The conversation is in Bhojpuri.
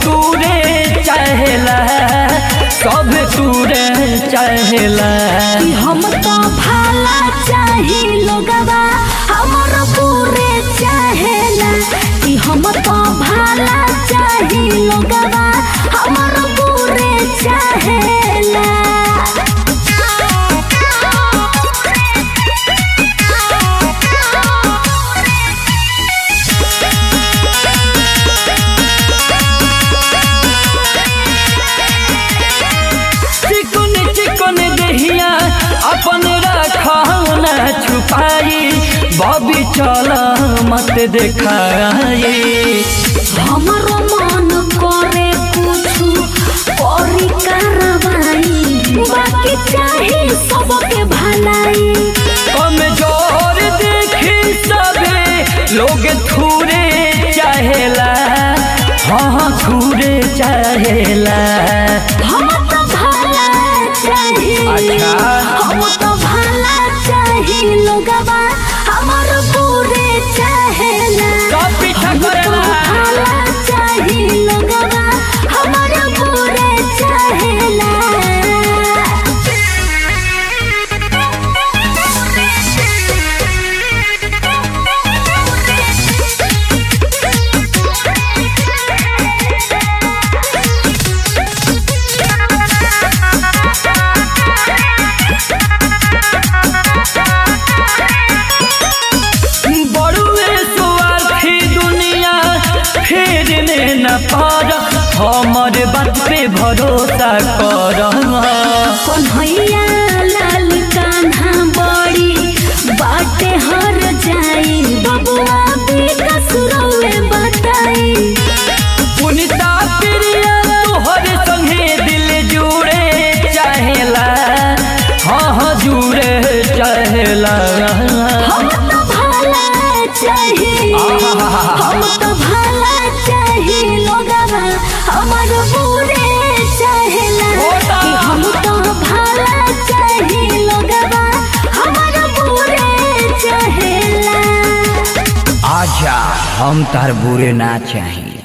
तूरे चाहेला सब तूरे चाहेला कि हम तो भाला चाही लोगवा हमर पूरे चाहेला कि हम तो भाला चाही लोगवा हमर पूरे चाहेला चिकन चिकन दहिया अपन रखना छुपाई बबी चल मत देखाई हमरो मन करे कुछु करी कार्रवाई बाकी चाही सबके भलाई कमजोर देखी सबे लोग थूरे चाहेला हाँ थूरे चाहेला हम तो भाला चाही अच्छा। हम तो भाला चाही लोगवा हमर पूरे चाहेला सब पीछा हम तो करेला। भाला चाही लोगवा हमर पूरे चाहेला बड़ुए स्वार्थी दुनिया फेरने न पार हमर बात पे भरोसा कर कन्हैया लाल कान्हा बड़ी बाटे हर जाई बबुआ विकास रउए बताई पुनिता प्रिया तोहर संगे दिल जुड़े चाहेला हाँ हाँ जुड़े चाहेला हम तो भला चाही हम तो भला चाही लोगवा हमर पूरे चाहेला होता। कि हम तो भला चाही लोगवा हमर पूरे चाहेला आजा हम तार बुरे ना चाहिए